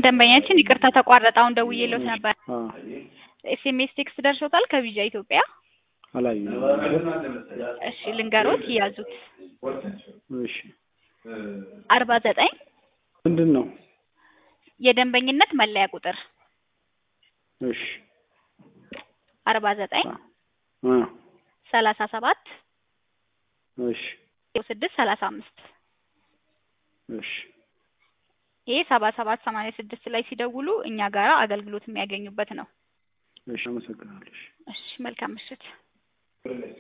ደንበኛችን ይቅርታ ተቋረጠ። አሁን ደውዬልዎት ነበር። አዎ ኤስኤምኤስ ቴክስት ደርሶታል ከቪዛ ኢትዮጵያ? አላየሁም። እሺ ልንገሮት ይያዙት። እሺ አርባ ዘጠኝ ምንድን ነው? የደንበኝነት መለያ ቁጥር እሺ አርባ ዘጠኝ አ ሰላሳ ሰባት እሺ ስድስት ሰላሳ አምስት እሺ ይሄ ሰባ ሰባት ሰማንያ ስድስት ላይ ሲደውሉ እኛ ጋራ አገልግሎት የሚያገኙበት ነው። እሺ አመሰግናለሁ። እሺ እሺ መልካም ምሽት።